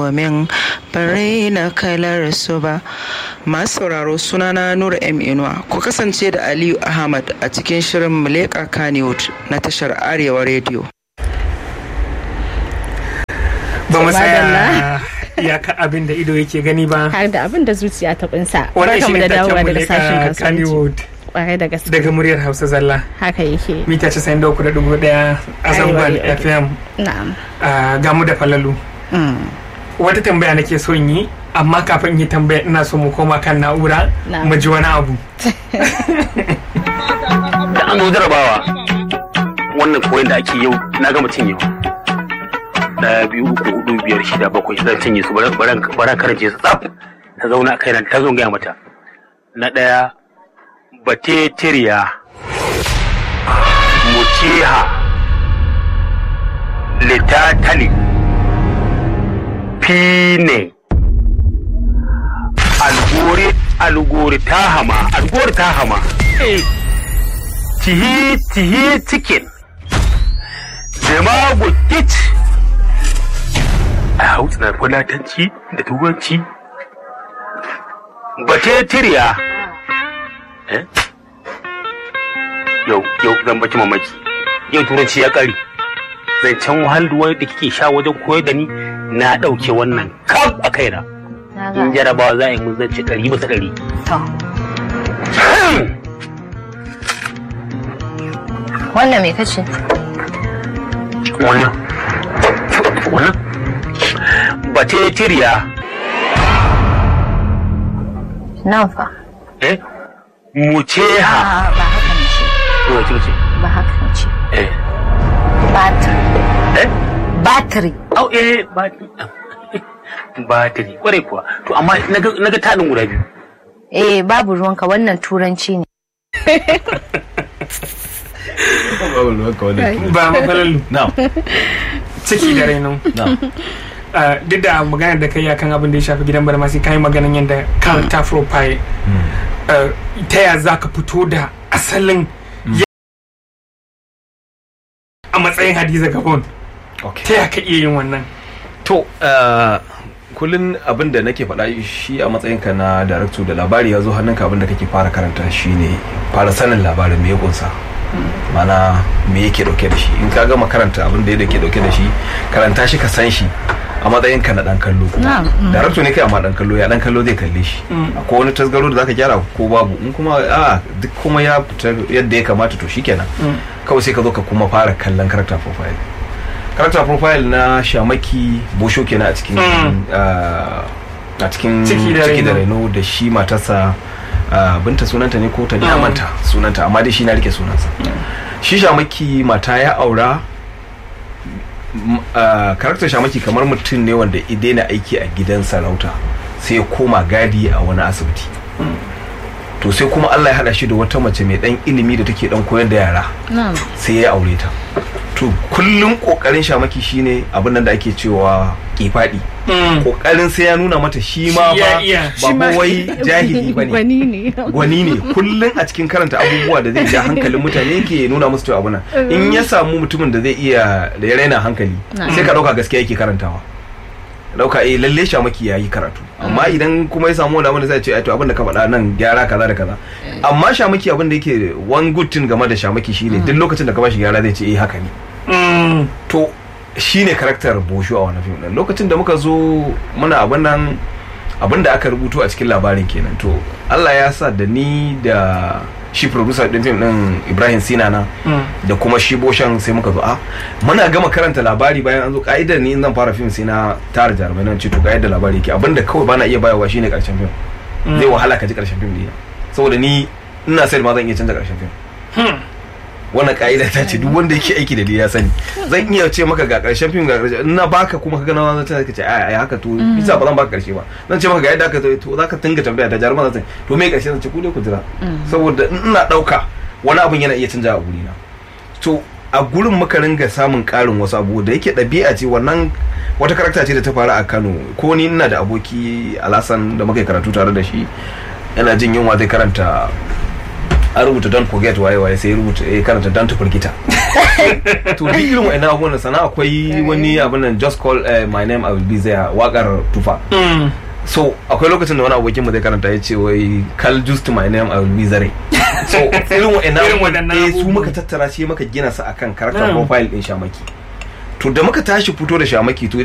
domin bare na kalar su ba masu sauraro sunana nura m inuwa ku kasance da aliyu ahmad a cikin shirin muleka kaniwood na tashar arewa rediyo ba mu tsaya iyaka abin da ido yake gani ba har da abin da zuciya ta kunsa wannan shi barkamu ne da dawowa taken daga sashen muleka kasuwanci Kannywood kwarai da gaske daga muryar hausa zalla haka yake mita 93.1 a zangon Arewa fm na'am a gamu da falalu Mm. wata tambaya nake so in yi amma kafin yi tambaya ina so mu koma kan na'ura Na'am. mu ji wani abu da an zo jarabawa wannan koyon da ake yau na gama cinye daya biyu uku hudu biyar shida bakwai zan cinye su baran karance su tsaf ta zauna a kai nan ta zo gaya mata na daya batetiriya muciha litatali fine alguri alguri tahama alguri tahama tihi tihi chicken demago kit a hausa fulatanci da turanci batetiriya eh yau yau zan baki mamaki yau turanci ya kare zancen wahalduwa da kike sha wajen koyar da ni na ɗauke wannan kaf a kaina in jarabawa za a yi mun zance ɗari bisa ɗari Wannan me kace? wannan wannan batetiriya Nan fa. eh muceha A ba haka ne ce. to wace ce Ba haka ne ce. eh Battery. eh Battery. au eh batiri batiri kwarai kuwa to amma naga naga taɗin guda biyu Eh babu ruwanka wannan turanci ne. ba mafalalu Na'am. ciki da raino Na'am. Uh, duk da maganar da kai akan abin da ya shafi gidan barmasi kai maganan yadda character profile uh, ta ya za ka fito da asalin ya- a matsayin hadiza gabon Okay. ta ya ka iya yin wannan To, uh, kullum abin da nake faɗa shi a matsayinka na darakto da labari ya zo hannunka abin da kake fara karanta shi ne fara sanin labarin me ya kunsa. Mana me yake dauke da shi in ka gama karanta abin da yake dauke da shi karanta shi ka san shi a matsayinka na dan kallo Na'am, mm. darakto ne kai amma dan kallo ya dan kallo zai kalle shi akwai wani tasgaro da zaka gyara ko babu in kuma a duk kuma ya fita yadda ya kamata to shikenan kawai sai ka zo ka kuma fara kallon character profile character profile na shamaki bosho kenan a cikin Mm. ah, a cikin Ciki da ciki da Raino. reno da shi matarsa ah, binta sunanta ne ko ta ni na Mm. manta sunanta amma dai shi na rike sunansa shi shamaki mata ya aura m- ah, karakter shamaki kamar mutum ne wanda ya daina aiki a gidan sarauta sai ya koma gadi a wani asibiti to sai kuma Allah ya hada shi da wata mace mai dan ilimi da take dan koyar da yara na'am sai ya aure ta to kullum kokarin shamaki shine abin nan da ake cewa kifadi kokarin sai ya nuna mata shi ma Shi ya ba iya, ba shi ma- fa wai jahili bane gwani ne gwani ne kullum a cikin karanta abubuwa da zai ja hankalin mutane yake nuna musu cewa abuna in ya samu mutumin da zai iya da ya raina hankali sai ka dauka gaskiya yake karantawa dauka eh lalle shamaki yayi karatu amma idan kuma ya samu wani abin da zai ce ai to abin da ka faɗa nan gyara kaza da kaza amma shamaki abin da yake one good thing game da shamaki shine duk lokacin da ka bashi gyara zai ce eh haka ne to shine karakter bosho a wannan fim din lokacin da muka zo muna abin nan abin da aka rubuto a cikin labarin kenan to Allah ya sa da ni da shi producer din fim din Ibrahim Sinana da kuma shi boshan sai muka zo a muna gama karanta labari bayan an zo ka'idar ni in zan fara fim sai na tara jarumai nan ce to ga yadda labari yake abinda kawai bana iya bayarwa shine karshen fim zai wahala ka ji karshen fim ne saboda ni ina sai ma zan iya canza karshen fim wannan ka'ida ta ce duk wanda yake aiki da ni ya sani zan iya ce maka ga karshen fim ga karshen in na baka kuma ka gana zan ce ka ce ai ai haka to bisa ba zan baka karshe ba zan ce maka ga yadda aka to za ka tinga tambaya da jaruman zan ce to me karshe zan ce ku dai ku jira saboda in ina dauka wani abun yana iya canja a guri na to a gurin muka ringa samun karin wasu abu da yake ɗabi'a ce wannan wata karakta ce da ta faru a Kano ko ni ina da aboki Alasan da muka yi karatu tare da shi yana jin yunwa zai karanta an rubuta don forget waye waye sai rubuta eh karanta don to forget to duk irin wa'annan abubuwan sana akwai wani abin nan just call eh, my name I will be there wakar tufa Mm. so akwai lokacin da wani abokin mu zai karanta ya ce wai call just my name I will be there so irin wa'annan Irin abubuwan waɗannan eh, su abubuwan. muka tattara shi muka gina su akan character Mm. profile din shamaki to da muka tashi fito da shamaki to